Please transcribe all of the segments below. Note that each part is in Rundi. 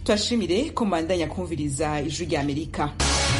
twashimire ko mubandanya kumviriza ijwi rya amerika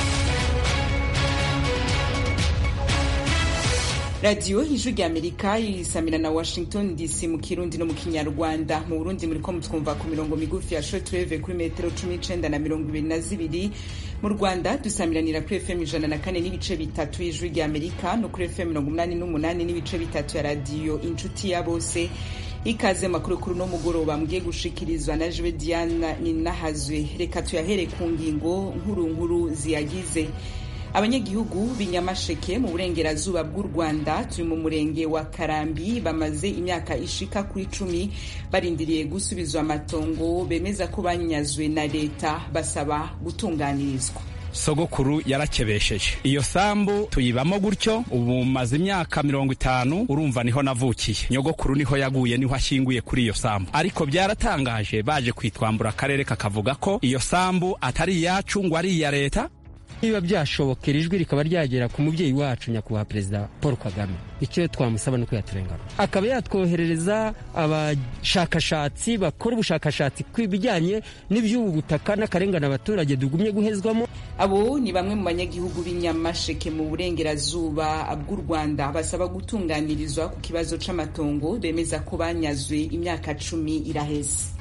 radiyo ijwi rya amerika isamira na washington dc mu kirundi no mu kinyarwanda mu burundi muriko mutwumva ku mirongo migufi ya shortwave kuri metero cumi n'icenda na mirongo ibiri na zibiri mu rwanda dusamiranira kuri fm ijana na kane n'ibice bitatu y'ijwi rya amerika no kuri fm mirongo umunani n'umunani n'ibice bitatu ya radiyo inshuti ya bose ikaze makuru kuri uno mugoroba mugiye gushikirizwa na jwe diana ninahazwe reka tuyahere ku ngingo nkuru nkuru ziyagize abanyagihugu b'inyamasheke mu burengerazuba bw'u rwanda turi mu murenge wa karambi bamaze imyaka ishika kuri cumi barindiriye gusubizwa amatongo bemeza ko banyazwe na leta basaba gutunganirizwa sogokuru yarakebesheje iyo sambu tuyibamo gutyo ubu maze imyaka mirongo itanu urumva niho navukiye nyogokuru niho yaguye niho ashyinguye kuri iyo sambu ariko byaratangaje baje kwitwambura akarere kakavuga ko iyo sambu atari iyacu ngo ari iya leta niba byashobokera ijwi rikaba ryagera ku mubyeyi wacu nyakubahwa perezida paul kagame icyo twamusaba ni uko yaturengana akaba yatwoherereza abashakashatsi bakora ubushakashatsi ku bijyanye n'iby'ubu butaka n'akarengane abaturage dugumye guhezwamo abo ni bamwe mu banyagihugu b'inyamasheke mu burengerazuba bw'u rwanda basaba gutunganirizwa ku kibazo c'amatongo bemeza ko banyazwe imyaka cumi iraheze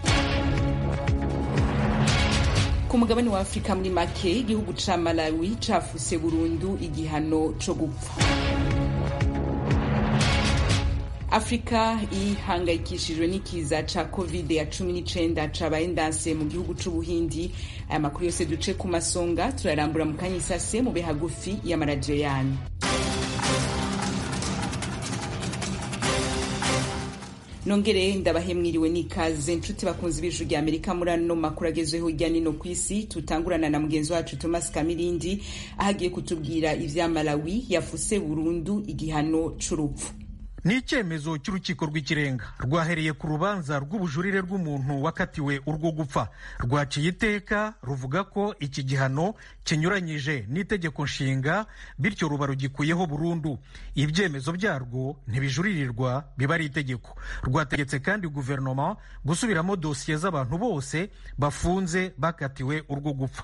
ku mugabane wa afurika muri make igihugu ca malawi cafuse burundu igihano co gupfa afurika ihangayikishijwe n'ikiza ca covid ya cumi n'icenda cabaye ndanse mu gihugu c'ubuhindi aya makuru yose duce ku masonga turarambura mu kanya isase mu hagufi y'amaradiyo yanyu nongere ndabahe mwiriwe n'ikaze nshuti bakunzi b'ijwi rya amerika muri ano makuru agezweho hirya nino ku isi tutangurana na mugenzi wacu thomas kamirindi aho agiye kutubwira ivya malawi yafuse burundu igihano c'urupfu ni icyemezo cy'urukiko rw'ikirenga rwahereye ku rubanza rw'ubujurire rw'umuntu wakatiwe urwo gupfa rwaciye iteka ruvuga ko iki gihano kinyuranyije n'itegeko nshinga bityo ruba rugikuyeho burundu ibyemezo byarwo ntibijuririrwa biba ari itegeko rwategetse kandi guverinoma gusubiramo dosiye z'abantu bose bafunze bakatiwe urwo gupfa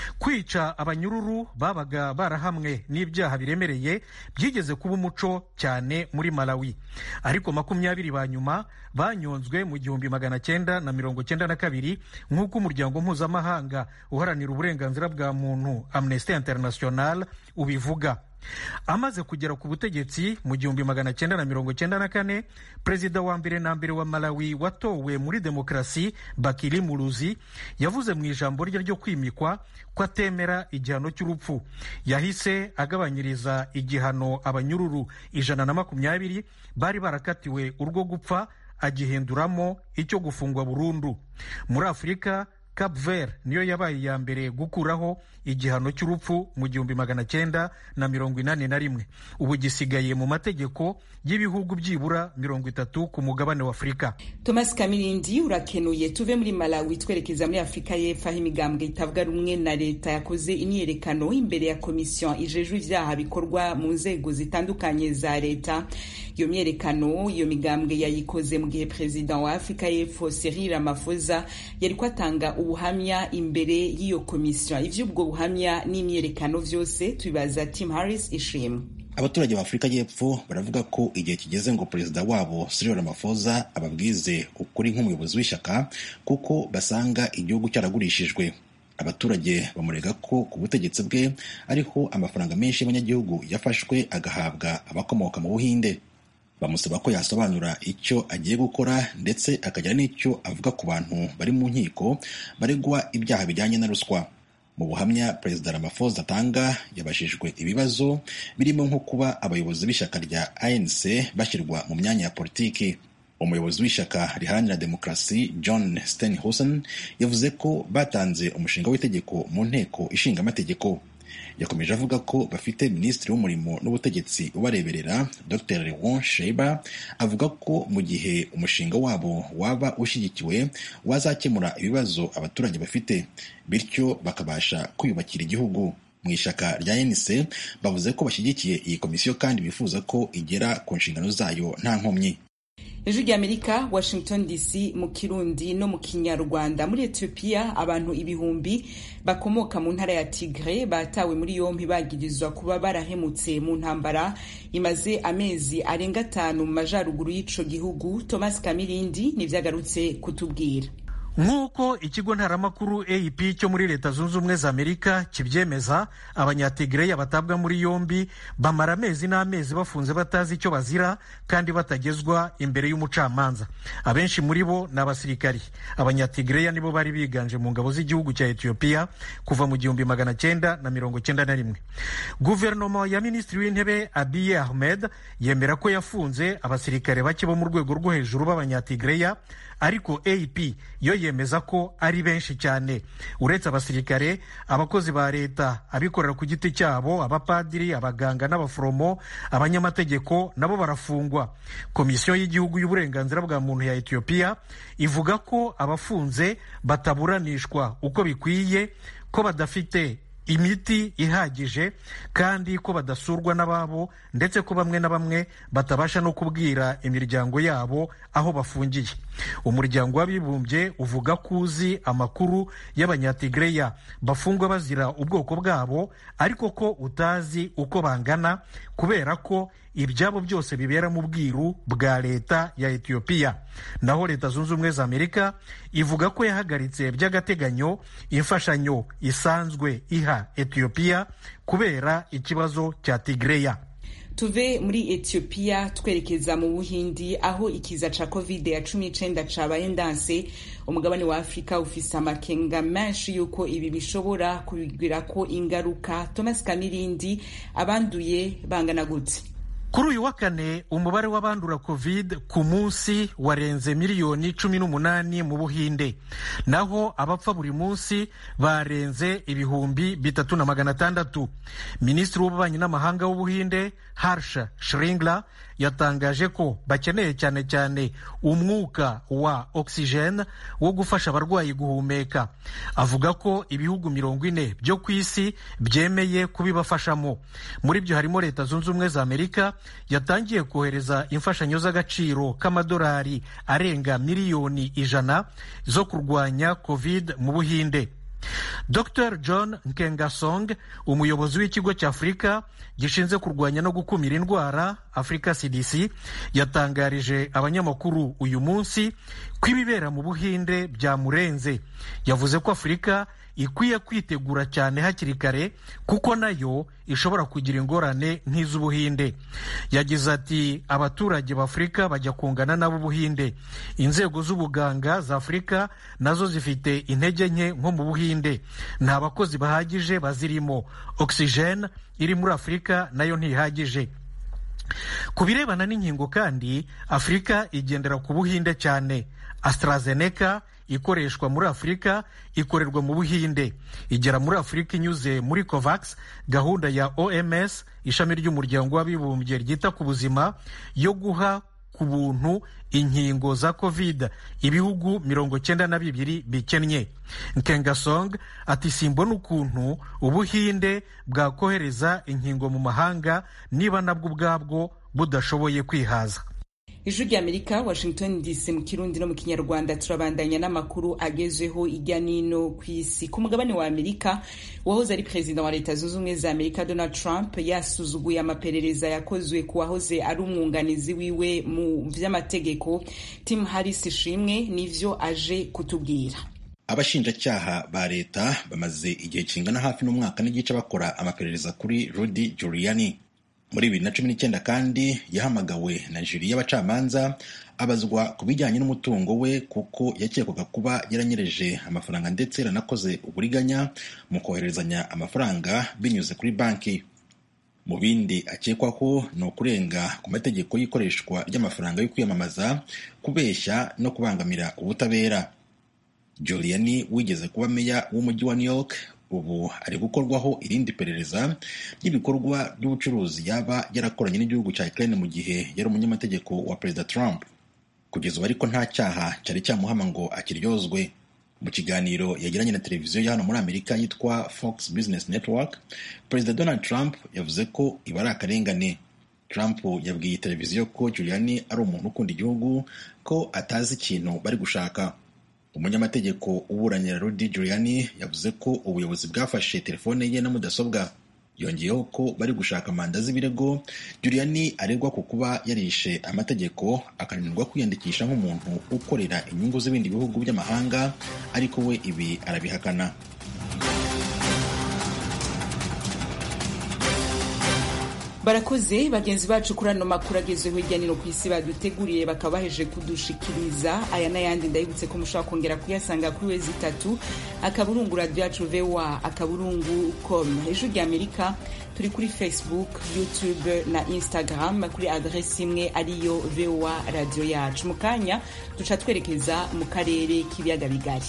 kwica abanyururu babaga barahamwe n'ibyaha biremereye byigeze kuba umuco cyane muri malawi ariko makumyabiri ba nyuma banyonzwe mu gihumbi magana cyenda na mirongo cyenda na kabiri nk'uko umuryango mpuzamahanga uharanira uburenganzira bwa muntu amnesty international ubivuga amaze kugera ku butegetsi mu gihumbi magana cyenda na mirongo cyenda na kane perezida wa mbere na mbere wa malawi watowe muri demokarasi bakiri muruzi yavuze mu ijambo rye ryo kwimikwa ko atemera igihano cy'urupfu yahise agabanyiriza igihano abanyururu ijana na makumyabiri bari barakatiwe urwo gupfa agihinduramo icyo gufungwa burundu muri afurika Cap Vert niyo yabaye iya mbere gukuraho igihano cy'urupfu mu gihumbi magana cyenda na mirongo inani na rimwe ubu gisigaye mu mategeko y'ibihugu byibura mirongo itatu ku mugabane wa afurika thomas kamirindi urakenuye tuve muri malawi twerekeza muri afurika y'epfo aho imigambwe itavuga rumwe na leta yakoze imyiyerekano imbere ya komisiyo ijejwe ivyaha bikorwa mu nzego zitandukanye za leta iyo myiyerekano iyo migambwe yayikoze mu gihe perezida wa afurika y'epfo cyril ramaphosa yariko atanga ubuhamya imbere y'iyo komisiyo ivy'ubwo buhamya n'imyiyerekano vyose tubibaza tim harris ishimwe abaturage ba afurika y'epfo baravuga ko igihe kigeze ngo perezida wabo cyril ramaphosa ababwize ukuri nk'umuyobozi w'ishyaka kuko basanga igihugu cyaragurishijwe abaturage bamurega ko ku butegetsi bwe ariho amafaranga menshi y'abanyagihugu yafashwe agahabwa abakomoka mu buhinde bamusaba ko yasobanura icyo agiye gukora ndetse akagira n'icyo avuga ku bantu bari mu nkiko baregwa ibyaha bijyanye na ruswa mu buhamya perezida ramaphosa atanga yabajijwe ibibazo birimo nko kuba abayobozi b'ishyaka rya anc bashyirwa mu myanya ya politiki umuyobozi w'ishyaka riharanira demokarasi john stenhosen yavuze ko batanze umushinga w'itegeko mu nteko ishinga amategeko yakomeje avuga ko bafite minisitiri w'umurimo n'ubutegetsi ubareberera dr lewon sheba avuga ko mu gihe umushinga wabo waba ushyigikiwe wazakemura ibibazo abaturage bafite bityo bakabasha kwiyubakira igihugu mu ishyaka rya NC bavuze ko bashyigikiye iyi komisiyo kandi bifuza ko igera ku nshingano zayo nta nkomyi ejo ry'amerika washington dc mu kirundi no mu kinyarwanda muri etiyopiya abantu ibihumbi bakomoka mu ntara ya tigre batawe muri yompi bagirizwa kuba barahemutse mu ntambara imaze amezi arenga atanu mu majaruguru y'ico gihugu thomas kamirindi nivyagarutse kutubwira nk'uko ikigo ntaramakuru ap cyo muri leta zunze ubumwe za amerika kibyemeza abanyatigreya batabwa muri yombi bamara amezi n'amezi bafunze batazi icyo bazira kandi batagezwa imbere y'umucamanza abenshi muri bo ni abasirikari abanyatigreya nibo bari biganje mu ngabo z'igihugu cya etiyopiya kuva mu gihumbi magana cyenda na mirongo cyenda na rimwe guverinoma ya minisitiri w'intebe abiye ahmed yemera ko yafunze abasirikare bake bo mu rwego rwo hejuru b'abanyatigreya ariko ap yo yemeza ko ari benshi cyane uretse abasirikare abakozi ba leta abikorera ku giti cyabo abapadiri abaganga n'abaforomo abanyamategeko nabo barafungwa komisiyo y'igihugu y'uburenganzira bwa muntu ya etiyopiya ivuga ko abafunze bataburanishwa uko bikwiye ko badafite imiti ihagije kandi ko badasurwa n'ababo ndetse ko bamwe na bamwe batabasha no kubwira imiryango yabo aho bafungiye umuryango w'abibumbye uvuga ko uzi amakuru y'abanyatigreya bafungwa bazira ubwoko bwabo ariko ko utazi uko bangana kubera ko ibyabo byose bibera mu bwiru bwa leta ya etiyopiya naho leta zunze ubumwe za amerika ivuga ko yahagaritse by'agateganyo imfashanyo isanzwe iha etiyopiya kubera ikibazo cya tigreya tuve muri etiyopiya twerekeza mu buhindi aho ikiza ca covid ya cumi n'icenda cabaye ndanse umugabane wa afurika ufise amakenga menshi yuko ibi bishobora kubigirako ingaruka thomas kamirindi abanduye bangana gute kuri uyu wa kane umubare w'abandura covid ku munsi warenze miliyoni cumi n'umunani mu buhinde naho abapfa buri munsi barenze ibihumbi bitatu na magana atandatu minisitiri w'ububanyi n'amahanga w'ubuhinde harsha shringla yatangaje ko bakeneye cyane cyane umwuka wa oxygen wo gufasha abarwayi guhumeka avuga ko ibihugu mirongo ine byo ku isi byemeye kubibafashamo muri byo harimo leta zunze ubumwe za amerika yatangiye kohereza imfashanyo z'agaciro k'amadolari arenga miliyoni ijana zo kurwanya covid mu buhinde dr john nkengasong umuyobozi w'ikigo cya afurika gishinzwe kurwanya no gukumira indwara afurika cdc yatangarije abanyamakuru uyu munsi ko ibibera mu buhinde byamurenze yavuze ko afurika ikwiye kwitegura cyane hakiri kare kuko nayo ishobora kugira ingorane nk'iz'ubuhinde yagize ati abaturage b'afurika bajya kungana n'ab'ubuhinde inzego z'ubuganga za afurika nazo zifite intege nke nko mu buhinde nta bakozi bahagije bazirimo oxygen iri muri afurika nayo ntihagije ku birebana n'inkingo kandi afurika igendera ku buhinde cyane AstraZeneca ikoreshwa muri afurika ikorerwa mu buhinde igera muri afurika inyuze muri covax gahunda ya oms ishami ry'umuryango w'abibumbye ryita ku buzima yo guha ku buntu inkingo za covid ibihugu mirongo cyenda na bibiri bikennye nkengasong ati simbona ukuntu ubuhinde bwakohereza inkingo mu mahanga niba nabwo ubwabwo budashoboye kwihaza ijwi ry'amerika washington dc mu kirundi no mu kinyarwanda turabandanya n'amakuru agezweho ijya n'ino ku isi ku mugabane wa amerika uwahoze ari perezida wa leta zunze ubumwe za amerika donald trump yasuzuguye amaperereza yakozwe ku wahoze ari umwunganizi wiwe mu vy'amategeko tim harris ishimwe nivyo aje kutubwira abashinjacyaha ba leta bamaze igihe kingana hafi n'umwaka n'igice bakora amaperereza kuri rudy giuliani muri bibiri na cumi n'icyenda kandi yahamagawe na juri y'abacamanza abazwa ku bijyanye n'umutungo we kuko yakekwaga kuba yaranyereje amafaranga ndetse yaranakoze uburiganya mu kohererezanya amafaranga binyuze kuri banki mu bindi akekwaho ni ukurenga ku mategeko y'ikoreshwa ry'amafaranga yo kwiyamamaza kubeshya no kubangamira ubutabera Giuliani wigeze kuba meya w'umujyi wa New York ubu ari gukorwaho irindi perereza ry'ibikorwa by'ubucuruzi yaba yarakoranye n'igihugu cya Ukraine mu gihe yari umunyamategeko wa perezida Trump kugeza ubu ariko nta cyaha cyari cyamuhama ngo akiryozwe mu kiganiro yagiranye na televiziyo ya hano muri amerika yitwa fox business network perezida donald trump yavuze ko iba ari akarengane Trump yabwiye televiziyo ko Giuliani ari umuntu ukunda igihugu ko atazi ikintu bari gushaka umunyamategeko uburanira Rudy Giuliani yavuze ko ubuyobozi bwafashe telefone ye na mudasobwa yongeyeho ko bari gushaka manda z'ibirego Giuliani aregwa ku kuba yarishe amategeko akananirwa kwiyandikisha nk'umuntu ukorera inyungu z'ibindi bihugu by'amahanga ariko we ibi arabihakana barakoze bagenzi bacu kuri ano makuru agezweho hirya no hino ku isi baduteguriye bakaba baheje kudushikiriza aya n'ayandi ndabibutse ko mushobora kongera kuyasanga kuri wezi itatu akaburungu radiyo yacu voa akaburungu com hejuru ry'amerika turi kuri facebook youtube na instagram kuri adresi imwe ariyo voa radiyo yacu mu kanya duca twerekeza mu karere k'ibiyaga bigari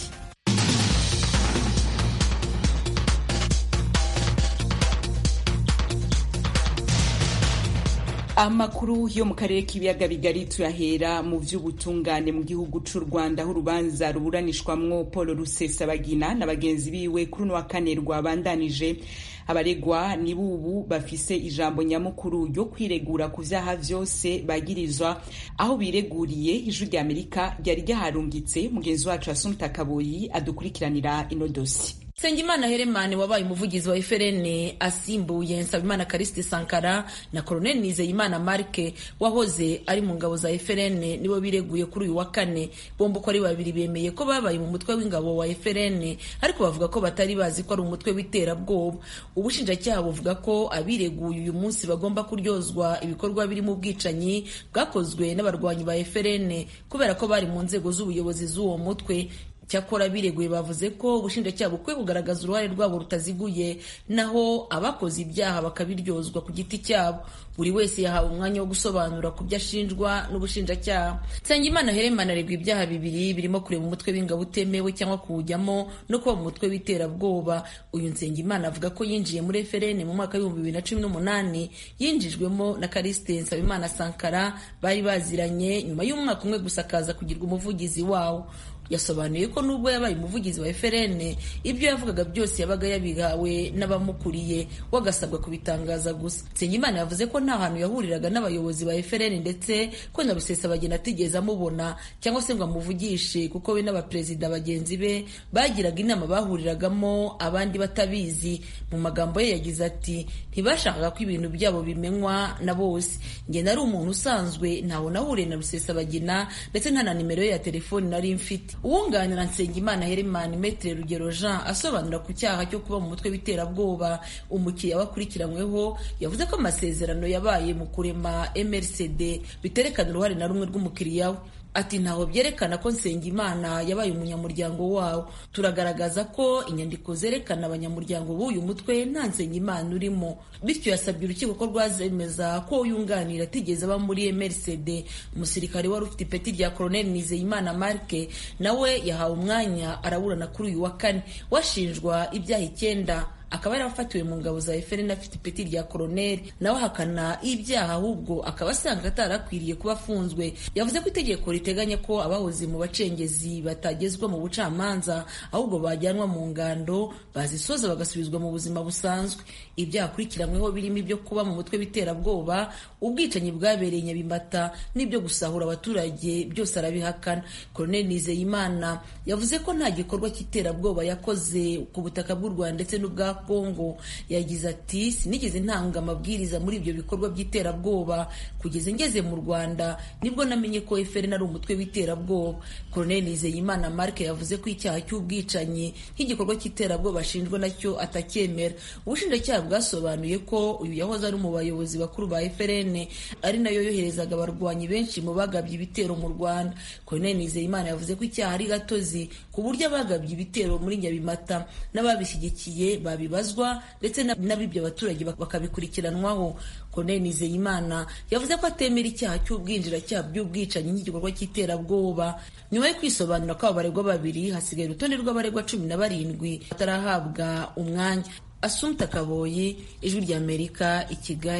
amakuru yo mu karere k'ibiyaga bigari tuyahera mu by'ubutungane mu gihugu cy'u rwanda aho urubanza ruburanishwamwo paul rusesabagina na bagenzi biwe kuri uno wa kane rwabandanije abaregwa ni bubu bafise ijambo nyamukuru ryo kwiregura ku vyaha vyose bagirizwa aho bireguriye ijwi rya amerika ryari ryaharungitse mugenzi wacu asumta kaboyi adukurikiranira ino dosi Nsengimana Heremane wabaye umuvugizi wa FRN asimbuye Nsabimana Kariste Sankara na Colonel Nizeyimana Marke wahoze ari mu ngabo za FRN nibo bireguye kuri uyu wa kane bombo ko ari babiri bemeye ko babaye mu mutwe w'ingabo wa FRN ariko bavuga ko batari bazi ko ari umutwe w'iterabwoba ubushinjacyaha buvuga ko abireguye uyu munsi bagomba kuryozwa ibikorwa birimo ubwicanyi bwakozwe n'abarwanyi ba FRN kubera ko bari mu nzego z'ubuyobozi z'uwo mutwe cyakora bireguye bavuze ko ubushinjacyaha bukwiye kugaragaza uruhare rwabo rutaziguye naho abakoze ibyaha bakabiryozwa ku giti cyabo buri wese yahawe umwanya wo gusobanura ku byo ashinjwa n'ubushinjacyaha nsengimana heremana aregwa ibyaha bibiri birimo kureba umutwe w'ingabo utemewe cyangwa kuwujyamo no kuba mu mutwe w'iterabwoba uyu nsengimana avuga ko yinjiye muri FRN mu mwaka w'ibihumbi bibiri na cumi n'umunani yinjijwemo na Kariste Nsabimana Sankara bari baziranye nyuma y'umwaka umwe gusa akaza kugirwa umuvugizi wawo yasobanuye ko nubwo yabaye umuvugizi wa FRN ibyo yavugaga byose yabaga yabihawe n'abamukuriye wagasabwa kubitangaza gusa Nsengimana yavuze ko nta hantu yahuriraga n'abayobozi ba FRN ndetse ko na Rusesabagina atigeze amubona cyangwa se ngo amuvugishe kuko we n'abaperezida bagenzi be bagiraga inama bahuriragamo abandi batabizi mu magambo ye yagize ati ntibashakaga ko ibintu byabo bimenywa na bose njye nari umuntu usanzwe ntawe nahuriye na Rusesabagina ndetse nta na nimero ye ya telefoni nari mfite uwunganira Nsengimana Herman Metre Rugero Jean asobanura ku cyaha cyo kuba mu mutwe w'iterabwoba umukiriya wakurikiranyweho yavuze ko amasezerano yabaye mu kurema MRCD biterekana uruhare na rumwe rw'umukiriya we ati ntaho byerekana ko Nsengimana yabaye umunyamuryango wawo turagaragaza ko inyandiko zerekana abanyamuryango b'uyu mutwe nta Nsengimana urimo bityo yasabye urukiko ko rwazemeza ko yunganira atigeze aba muri MRCD umusirikare wari ufite ipeti rya Colonel Nizeyimana Marke nawe yahawe umwanya araburana kuri uyu wa kane washinjwa ibyaha icyenda akaba yarafatiwe mu ngabo za FRN afite ipeti rya koroneri nawe ahakana ibyaha ahubwo akaba asanga atarakwiriye kuba afunzwe yavuze ko itegeko riteganya ko abahoze mu bacengezi batagezwa mu bucamanza ahubwo bajyanwa mu ngando bazisoza bagasubizwa mu buzima busanzwe ibyaha akurikiranyweho birimo ibyo kuba mu mutwe w'iterabwoba ubwicanyi bwabereye nyabimata n'ibyo gusahura abaturage byose arabihakana koroneri nizeyimana yavuze ko nta gikorwa cy'iterabwoba yakoze ku butaka bw'u rwanda ndetse n'ubwa Kongo yagize ati sinigeze ntanga amabwiriza muri ibyo bikorwa by'iterabwoba kugeza ngeze mu Rwanda nibwo namenye ko FRN ari umutwe w'iterabwoba Colonel Nizeyimana Mark yavuze ko icyaha cy'ubwicanyi nk'igikorwa cy'iterabwoba ashinjwa nacyo atacyemera ubushinjacyaha bwasobanuye ko uyu yahoze ari mu bayobozi bakuru ba FRN ari nayo yoherezaga abarwanyi benshi mu bagabye ibitero mu Rwanda Colonel Nizeyimana yavuze ko icyaha ari gatozi ku buryo abagabye ibitero muri Nyabimata n'ababishyigikiye babibazwa ndetse n'abibyo abaturage bakabikurikiranwaho Colonel Nizeyimana yavuze ko atemera icyaha cy'ubwinjiracyaha by'ubwicanyi nk'igikorwa cy'iterabwoba nyuma yo kwisobanura ko abo baregwa babiri hasigaye urutonde rw'abaregwa cumi na barindwi batarahabwa umwanya Asumta Kaboyi ijwi ry'Amerika i Kigali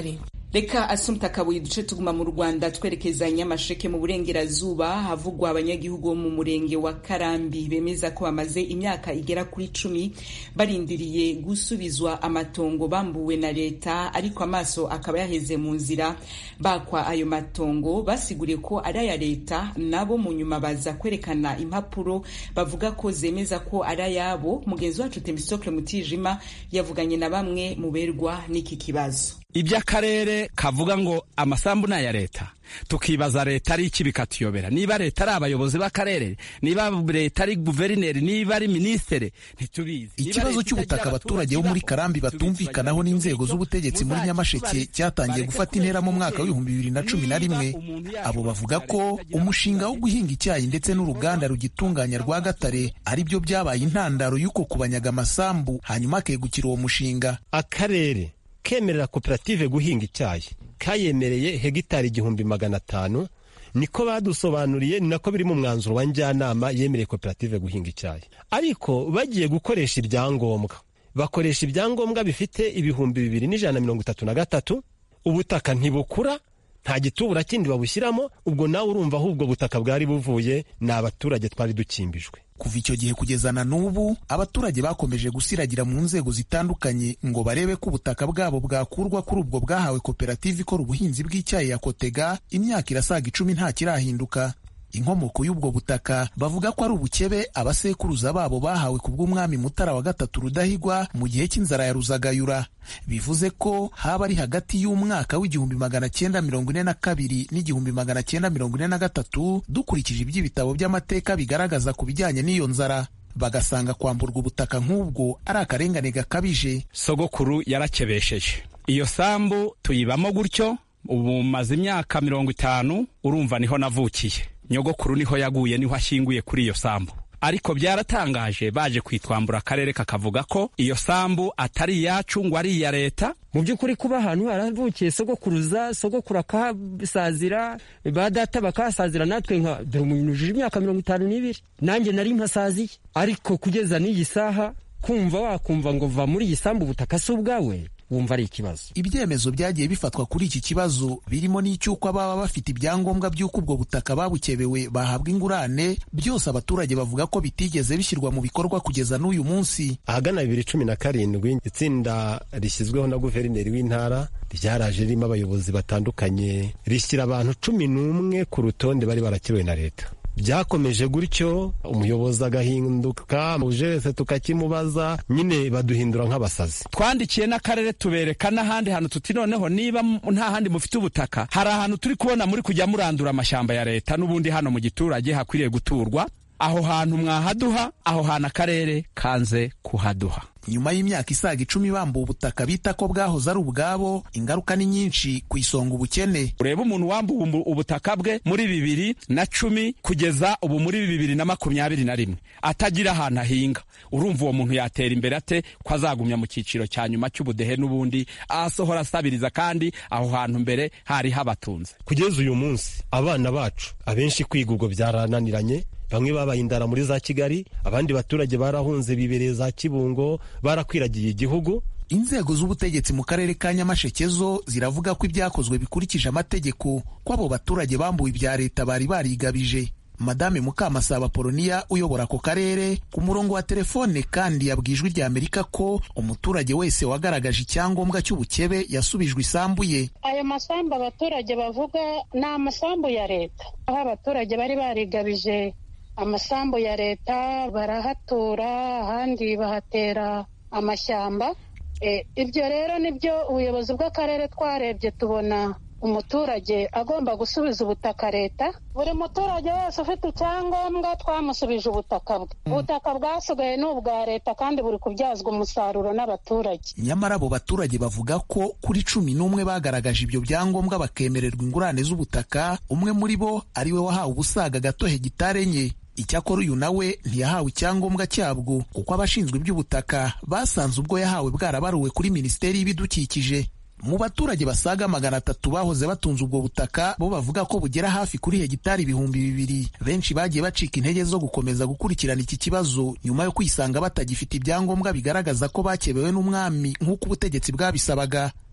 reka asumta kabuye duce tuguma mu rwanda twerekeza nyamasheke mu burengerazuba havugwa abanyagihugu bo mu murenge wa karambi bemeza ko bamaze imyaka igera kuri cumi barindiriye gusubizwa amatongo bambuwe na leta ariko amaso akaba yaheze mu nzira bakwa ayo matongo basiguriye ko ari aya leta nabo mu nyuma baza kwerekana impapuro bavuga ko zemeza ko ari ayabo mugenzi wacu temisokle mutijima yavuganye na bamwe mu berwa n'iki kibazo iby'akarere kavuga ngo amasambu ni aya leta tukibaza leta ari iki bikatuyobera niba leta ari abayobozi b'akarere niba leta ari guverineri niba ari minisitiri ntitubizi ikibazo cy'ubutaka abaturage bo muri karambi batumvikanaho n'inzego z'ubutegetsi muri nyamasheke cyatangiye gufata intera mu mwaka w'ibihumbi bibiri na cumi na rimwe abo bavuga ko umushinga wo guhinga icyayi ndetse n'uruganda rugitunganya rwa gatare ari byo byabaye intandaro y'uko kubanyaga amasambu hanyuma akegukira uwo mushinga akarere kemerera koperative guhinga icyayi kayemereye hegitari igihumbi magana atanu niko badusobanuriye ni nako biri mu mwanzuro wa njyanama yemereye koperative guhinga icyayi ariko bagiye gukoresha ibyangombwa bakoresha ibyangombwa bifite ibihumbi bibiri n'ijana na mirongo itatu na gatatu ubutaka ntibukura nta gitubura kindi babushyiramo ubwo nawe urumva aho ubwo butaka bwari buvuye ni abaturage twari dukimbijwe kuva icyo gihe kugeza na n'ubu abaturage bakomeje gusiragira mu nzego zitandukanye ngo barebe ko ubutaka bwabo bwakurwa kuri ubwo bwahawe koperative ikora ubuhinzi bw'icyayi ya kotega imyaka irasaga icumi nta kirahinduka inkomoko y'ubwo butaka bavuga ko ari ubukebe abasekuruza babo bahawe ku bw'umwami mutara wa gatatu rudahigwa mu gihe cy'inzara ya ruzagayura bivuze ko haba ari hagati y'umwaka w'igihumbi magana cyenda mirongo ine na kabiri n'igihumbi magana cyenda mirongo ine na gatatu dukurikije iby'ibitabo by'amateka bigaragaza ku bijyanye n'iyo nzara bagasanga kwamburwa ubutaka nk'ubwo ari akarengane gakabije sogokuru yarakebesheje iyo sambu tuyibamo gutyo ubu maze imyaka mirongo itanu urumva niho navukiye nyogokuru niho yaguye niho ashyinguye kuri iyo sambu ariko byaratangaje baje kwitwambura akarere kakavuga ko iyo sambu atari iyacu ngo ari iya leta mu by'ukuri kuba ahantu haravukiye sogokuruza sogokuru akahasazira ba data bakahasazira natwe nka dore umuntu ujije imyaka mirongo itanu n'ibiri nanjye nari mpasaziye ariko kugeza n'iyi saha kumva wakumva ngo va muri iyi sambu ubutaka si ubwawe wumva ari ikibazo ibyemezo byagiye bifatwa kuri iki kibazo birimo n'icy'uko ababa bafite ibyangombwa by'uko ubwo butaka babukebewe bahabwa ingurane byose abaturage bavuga ko bitigeze bishyirwa mu bikorwa kugeza n'uyu munsi ahagana bibiri cumi na karindwi itsinda rishyizweho na guverineri w'intara ryaraje ririmo abayobozi batandukanye rishyira abantu cumi n'umwe ku rutonde bari barakiriwe na leta byakomeje gutyo umuyobozi agahinduka uje wese tukakimubaza nyine baduhindura nk'abasazi twandikiye n'akarere tubereka n'ahandi hantu tuti noneho niba nta handi mufite ubutaka hari ahantu turi kubona muri kujya murandura amashyamba ya leta n'ubundi hano mu giturage hakwiriye guturwa aho hantu mwahaduha aho hantu akarere kanze kuhaduha nyuma y'imyaka isaga icumi bambuwe ubutaka bita ko bwahoze ari ubwabo ingaruka ni nyinshi ku isonga ubukene ureba umuntu wambuwe ubutaka bwe muri bibiri na cumi kugeza ubu muri bibiri na makumyabiri na rimwe atagira ahantu ahinga urumva uwo muntu yatera imbere ate ko azagumya mu cyiciro cya nyuma cy'ubudehe n'ubundi asohora asabiriza kandi aho hantu mbere hari habatunze kugeza uyu munsi abana bacu abenshi kwiga ubwo byarananiranye bamwe babaye indara muri za kigali abandi baturage barahunze bibereye za kibungo barakwiragiye igihugu inzego z'ubutegetsi mu karere ka nyamasheke zo ziravuga ko ibyakozwe bikurikije amategeko ko abo baturage bambuwe ibya leta bari barigabije madame mukamasaba poloniya uyobora ako karere ku murongo wa telefone kandi yabwijwe rya amerika ko umuturage wese wagaragaje icyangombwa cy'ubukebe yasubijwe isambu ye ayo masambu abaturage bavuga ni amasambu ya leta aho abaturage bari barigabije amasambu ya leta barahatura ahandi bahatera amashyamba ibyo rero nibyo ubuyobozi bw'akarere twarebye tubona umuturage agomba gusubiza ubutaka leta buri muturage wese ufite icyangombwa twamusubije ubutaka bwe ubutaka bwasigaye ni ubwa leta kandi buri kubyazwa umusaruro n'abaturage nyamara abo baturage bavuga ko kuri cumi n'umwe bagaragaje ibyo byangombwa bakemererwa ingurane z'ubutaka umwe muri bo ari we wahawe ubusaga gato hegitare enye icyakora uyu nawe ntiyahawe icyangombwa cyabwo kuko abashinzwe iby'ubutaka basanze ubwo yahawe bwarabaruwe kuri minisiteri y'ibidukikije mu baturage basaga magana atatu bahoze batunze ubwo butaka bo bavuga ko bugera hafi kuri hegitari ibihumbi bibiri benshi bagiye bacika intege zo gukomeza gukurikirana iki kibazo nyuma yo kwisanga batagifite ibyangombwa bigaragaza ko bakebewe n'umwami nk'uko ubutegetsi bwabisabaga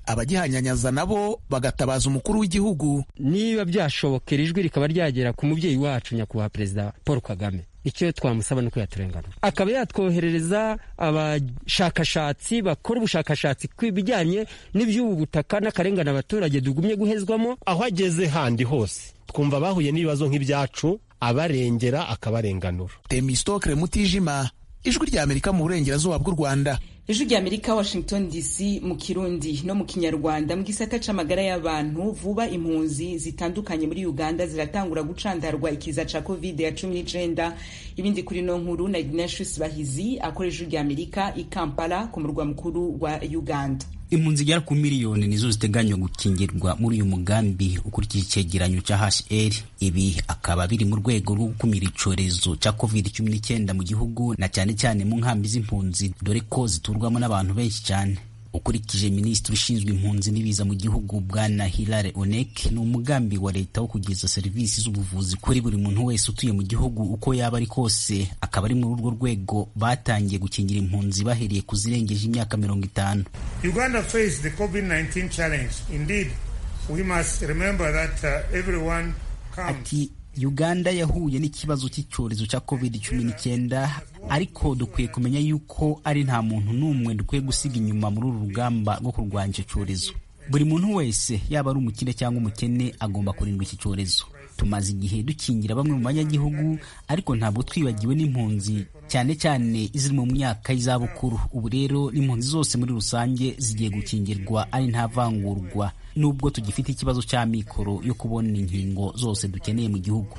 abagihanyanyaza nabo bagatabaza umukuru w'igihugu niba byashobokera ijwi rikaba ryagera ku mubyeyi wacu nyakubahwa perezida paul kagame icyo twamusaba ni uko yaturenganura akaba yatwoherereza abashakashatsi bakora ubushakashatsi ku bijyanye n'iby'ubu butaka n'akarengane abaturage tugumye guhezwamo aho ageze handi hose twumva bahuye n'ibibazo nk'ibyacu abarengera akabarenganura temistokre mutijima ijwi rya amerika mu burengerazuba bw'u rwanda ijwi rya amerika washington dc mu kirundi no mu kinyarwanda mu gisata c'amagara y'abantu vuba impunzi zitandukanye muri uganda ziratangura gucandarwa ikiza ca covid ya cumi n'icenda ibindi kuri no nkuru na ignatius bahizi akora ijwi rya amerika i kampala ku murwa mukuru wa uganda impunzi zigera ku miliyoni nizo ziteganywa gukingirwa muri uyu mugambi ukurikije icyegeranyo cya hr ibi akaba biri mu rwego rwo gukumira icyorezo cya covid cumi n'icyenda mu gihugu na cyane cyane mu nkambi z'impunzi dore ko ziturwamo n'abantu benshi cyane ukurikije minisitiri ushinzwe impunzi n'ibiza mu gihugu bwana hilare onek ni umugambi wa leta wo kugeza serivisi z'ubuvuzi kuri buri muntu wese utuye mu gihugu uko yaba ari kose akaba ari muri urwo rwego batangiye gukingira impunzi bahereye ku zirengeje imyaka mirongo itanu uganda faced the covid-19 challenge indeed we must remember that uh, everyone comes ati uganda yahuye n'ikibazo cy'icyorezo cya covid cumi n'icyenda ariko dukwiye kumenya yuko ari nta muntu n'umwe dukwiye gusiga inyuma muri uru rugamba rwo kurwanya icyo cyorezo buri muntu wese yaba ari umukire cyangwa umukene agomba kurindwa iki cyorezo tumaze igihe dukingira bamwe mu banyagihugu ariko ntabwo twibagiwe n'impunzi cyane cyane iziri mu myaka y'izabukuru ubu rero n'impunzi zose muri rusange zigiye gukingirwa ari nta vangurwa nubwo tugifite ikibazo cya mikoro yo kubona inkingo zose dukeneye mu gihugu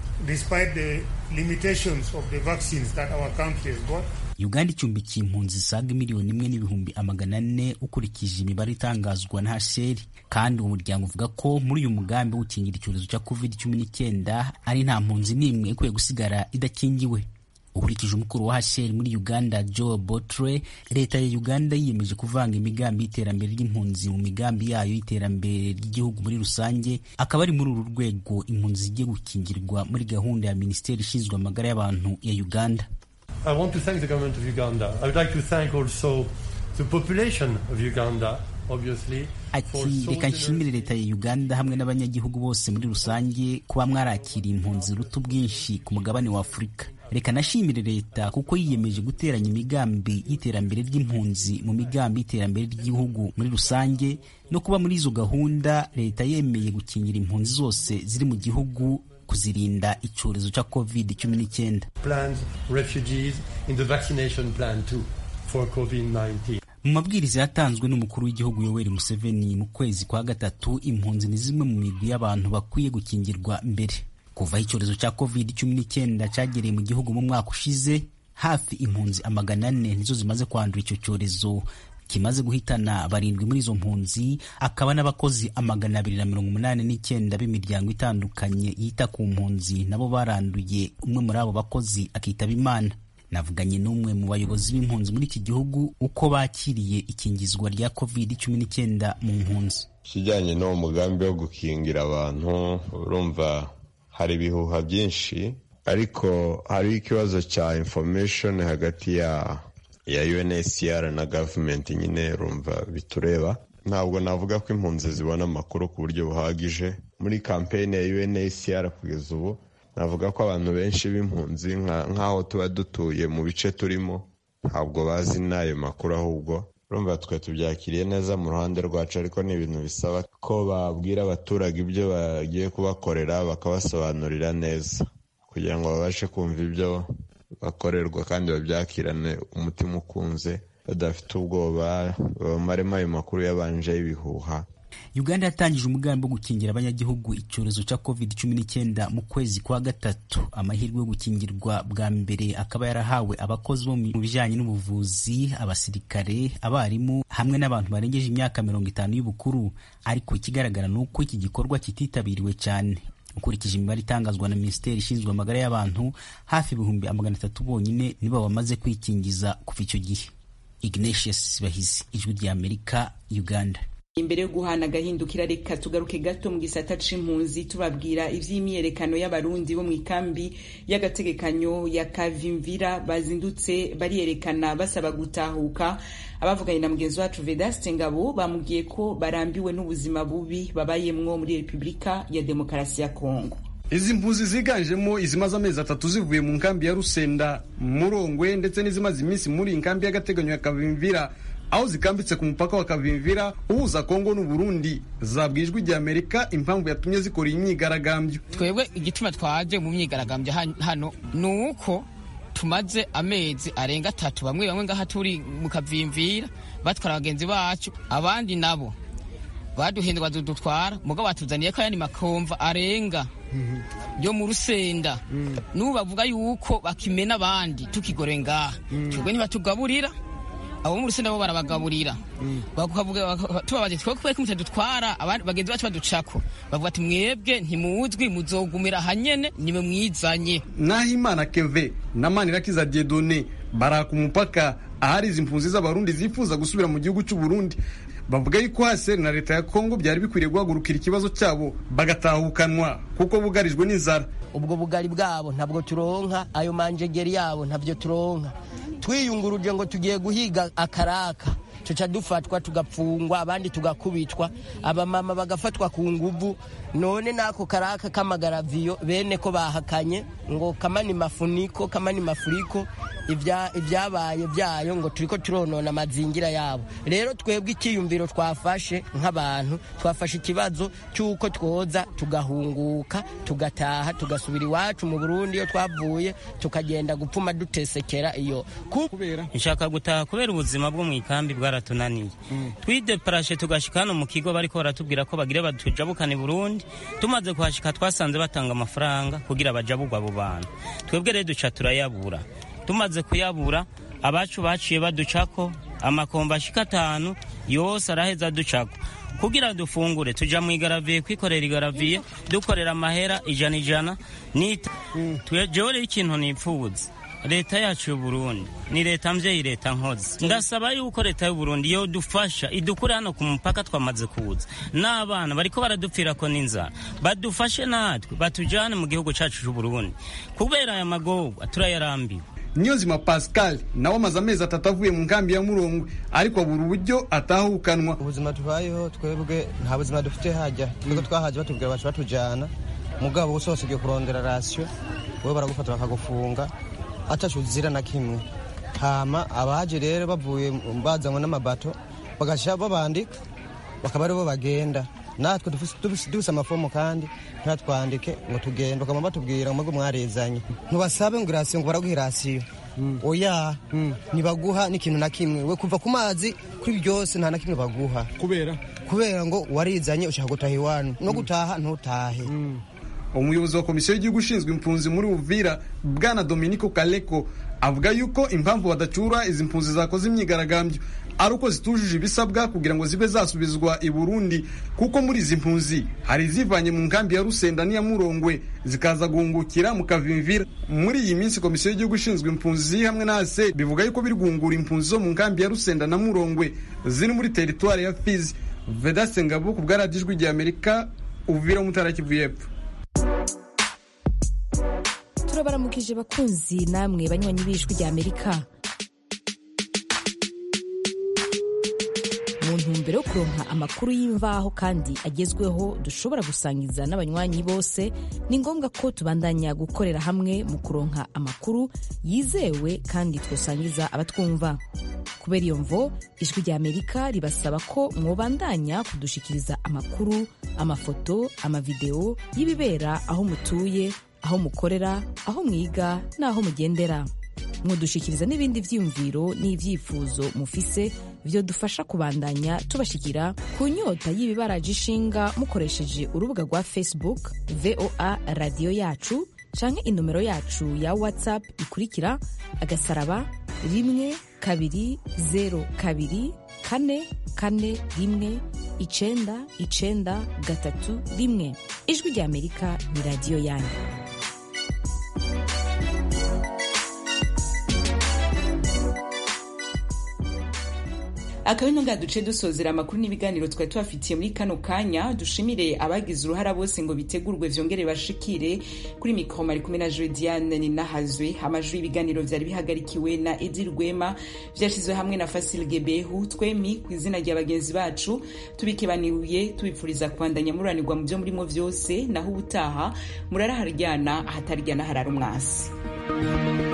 uganda icumbikiye impunzi zisaga miliyoni imwe n'ibihumbi amagana ane ukurikije imibare itangazwa na hcr kandi uwo muryango uvuga ko muri uyu mugambi wo gukingira icyorezo cya covid cumi n'icyenda ari nta mpunzi n'imwe ikwiye gusigara idakingiwe ukurikije umukuru wa hcr muri uganda joe botre leta ya uganda yiyemeje kuvanga imigambi y'iterambere ry'impunzi mu migambi yayo y'iterambere ry'igihugu muri rusange akaba ari muri uru rwego impunzi zigiye gukingirwa muri gahunda ya minisiteri ishinzwe amagara y'abantu ya uganda I want to thank the government of Uganda. I would like to thank also the population of Uganda, obviously. ati reka nshimire leta ya uganda hamwe n'abanyagihugu bose muri rusange kuba mwarakiriye impunzi ruta ubwinshi ku mugabane wa afurika reka nashimire leta kuko yiyemeje guteranya imigambi y'iterambere ry'impunzi mu migambi y'iterambere ry'igihugu muri rusange no kuba muri izo gahunda leta yemeye gukingira impunzi zose ziri mu gihugu kuzirinda icyorezo cya covid cumi n'icyenda mu mabwiriza yatanzwe n'umukuru w'igihugu yoweri museveni mu kwezi kwa gatatu impunzi ni zimwe mu migwi y'abantu bakwiye gukingirwa mbere kuva aho icyorezo cya covid cumi n'icyenda cyagereye mu gihugu mu mwaka ushize hafi impunzi amagana ane nizo zimaze kwandura icyo cyorezo kimaze guhitana barindwi muri izo mpunzi akaba n'abakozi amagana abiri na mirongo umunani n'icyenda b'imiryango itandukanye yita ku mpunzi nabo baranduye umwe muri abo bakozi akitaba imana navuganye n'umwe mu bayobozi b'impunzi muri iki gihugu uko bakiriye ikingizwa rya covid cumi n'icyenda mu mpunzi ikijyanye n'uwo mugambi wo gukingira abantu urumva hari ibihuha byinshi ariko hariho ikibazo cya information hagati ya ya UNHCR na government nyine rumva bitureba ntabwo navuga ko impunzi zibona amakuru ku buryo buhagije muri kampeyini ya UNHCR kugeza ubu navuga ko abantu benshi b'impunzi nk'aho tuba dutuye mu bice turimo ntabwo bazi n'ayo makuru ahubwo urumva twe tubyakiriye neza mu ruhande rwacu ariko ni ibintu bisaba ko babwira abaturage ibyo bagiye kubakorera bakabasobanurira neza kugira ngo babashe kumva ibyo bakorerwa kandi babyakirane umutima ukunze badafite ubwoba bamaremo ayo makuru yabanje y'ibihuha uganda yatangije umugambi wo gukingira abanyagihugu icyorezo cya covid cumi n'icyenda mu kwezi kwa gatatu amahirwe yo gukingirwa bwa mbere akaba yarahawe abakozi bo mu bijyanye n'ubuvuzi abasirikare abarimu hamwe n'abantu barengeje imyaka mirongo itanu y'ubukuru ariko ikigaragara ni uko iki gikorwa kititabiriwe cyane ukurikije imibare itangazwa na minisiteri ishinzwe amagara y'abantu hafi ibihumbi amagana atatu bonyine nibo bamaze kwikingiza kuva icyo gihe ignatius bahizi ijwi rya amerika uganda imbere yo guhana agahindukira reka tugaruke gato mu gisata c'impunzi tubabwira ivy'imyiyerekano y'abarundi bo mu ikambi y'agategekanyo ya kavimvira bazindutse bariyerekana basaba gutahuka abavuganye na mugenzi wacu vedaste ngabo bamubwiye ko barambiwe n'ubuzima bubi babayemwo muri repubulika ya demokarasi ya kongo izi mpunzi ziganjemo izimaze amezi atatu zivuye mu nkambi ya rusenda murongwe ndetse n'izimaze iminsi muri nkambi y'agateganyo ya kavimvira aho zikambitse ku mupaka wa kavimvira uhuza kongo n'uburundi zabwiye ijwi rya amerika impamvu yatumye zikora iyi myigaragambyo twebwe igituma twaje mu myigaragambyo hano ni uko tumaze amezi arenga atatu bamwe bamwe ngaha turi mu kavimvira batwara bagenzi bacu abandi nabo baduhindwa dutwara mugabo batuzaniye ko ayandi makomva arenga yo mu rusenda n'ubu bavuga yuko bakimena abandi tukigore ngaha twebwe ntibatugaburira abo mu rusenda bo barabagaburira tubabaje twebwe kubera ko mutadutwara bagenzi bacu baducako bavuga ati mwebwe ntimuzwi muzogumira hanyene niwe mwizanye nahimana keve na manirakiza diedone baraka umupaka ahari izi mpunzi z'abarundi zifuza gusubira mu gihugu cy'u Burundi bavuga yuko hase na leta ya Kongo byari bikwiriye guhagurukira ikibazo cyabo bagatahukanwa kuko bugarijwe n'inzara ubwo bugari bwabo ntabwo turonka ayo manjegeri yabo ntabyo turonka twiyunguruje ngo tugiye guhiga akaraka tuca dufatwa tugapfungwa abandi tugakubitwa abamama bagafatwa ku nguvu none n'ako karaka k'amagaraviyo bene ko bahakanye ngo kamani mafuniko kamani mafuriko ibyabaye byayo ngo turiko turonona amazingira yabo rero twebwe icyiyumviro twafashe nk'abantu twafashe ikibazo cy'uko twoza tugahunguka tugataha tugasubira iwacu mu burundi iyo twavuye tukagenda gupfuma dutesekera iyo nshaka gutaha kubera ubuzima bwo mu ikambi bwaratunaniye twideparashe tugashika hano mu kigo bariko baratubwira ko bagire batujabukane burundi tumaze kuhashika twasanze batanga amafaranga kugira bajabugwa abo bantu twebwe rero duca turayabura tumaze kuyabura abacu baciye baducako amakomba ashika atanu yose araheza ducako kugira dufungure tuja mu igaraviye kwikorera igaraviye dukorera amahera ijana ijana nita jewe rero ikintu nipfuza leta yacu y'uburundi ni leta mvyeyi leta nkozi ndasaba yuko leta y'uburundi yodufasha idukure hano ku mupaka twamaze kuza n'abana bariko baradupfirako n'inzara badufashe natwe batujane mu gihugu cacu c'uburundi kubera aya magorwa turayarambiwe niyonzima pascal nawe amaze amezi atatu avuye mu nkambi ya murongwe ariko abura uburyo atahukanwa ubuzima tubayeho twebwe nta buzima dufite hajya twebwe twahaje batubwira bacu batujana mugabo gusa wasigaye kurondera rasiyo wowe baragufata bakagufunga atacu uzira na kimwe hama abaje rero bavuye bazanywe n'amabato bagasha babandika bakaba aribo bagenda natwe dufise amafomu kandi ntatwandike ngo tugende bakaba batubwira ngo mwarezanye ntubasabe ngo irasiyo ngo baraguha irasiyo oya ntibaguha n'ikintu na kimwe we kuva ku mazi kuri byose nta na kimwe baguha kubera kubera ngo warizanye ushaka gutaha iwanyu no gutaha ntutahe umuyobozi wa komisiyo y'igihugu ushinzwe impunzi muri uvira bwana dominico kaleko avuga yuko impamvu badacura izi mpunzi zakoze imyigaragambyo ari uko zitujuje ibisabwa kugira ngo zibe zasubizwa i burundi kuko muri izi mpunzi hari izivanye mu nkambi ya rusenda n'iya murongwe zikaza guhungukira mu kavimvira muri iyi minsi komisiyo y'igihugu ishinzwe impunzi hamwe na ase bivuga yuko biri guhungura impunzi zo mu nkambi ya rusenda na murongwe ziri muri teritwari ya fizi vedaste ngabo ku bwa radiyo ijwi rya amerika uvira umutara kivu y'epfo turabaramukije bakunzi namwe banywanyi b'ijwi rya amerika mu ntumbero yo kuronka amakuru y'imvaho kandi agezweho dushobora gusangiza n'abanywanyi bose ni ngombwa ko tubandanya gukorera hamwe mu kuronka amakuru yizewe kandi twosangiza abatwumva kubera iyo mvo ijwi rya amerika ribasaba ko mwobandanya kudushikiriza amakuru amafoto amavideo y'ibibera aho mutuye aho mukorera aho mwiga n'aho mugendera mwodushikiriza n'ibindi vyiyumviro n'ivyifuzo mufise vyo dufasha kubandanya tubashikira ku nyota y'ibibaraje ishinga mukoresheje urubuga rwa facebook voa radiyo yacu canke inomero yacu ya whatsapp ikurikira agasaraba rimwe kabiri zero kabiri kane kane rimwe icenda icenda gatatu rimwe ijwi rya amerika ni radiyo yanyu akaba ino ngaha duce dusozera amakuru n'ibiganiro twari tubafitiye muri kano kanya dushimire abagize uruhara bose ngo bitegurwe vyongere bashikire kuri mikoro mari kumwe na Jodiane Ninahazwe amajwi y'ibiganiro vyari bihagarikiwe na Edi Rwema vyashizwe hamwe na Fasil Gebehu twemi ku izina rya bagenzi bacu tubikebaniye tubipfuriza kubandanya muranirwa mu vyo murimo vyose naho ubutaha murara haryana ahataryana harara umwasi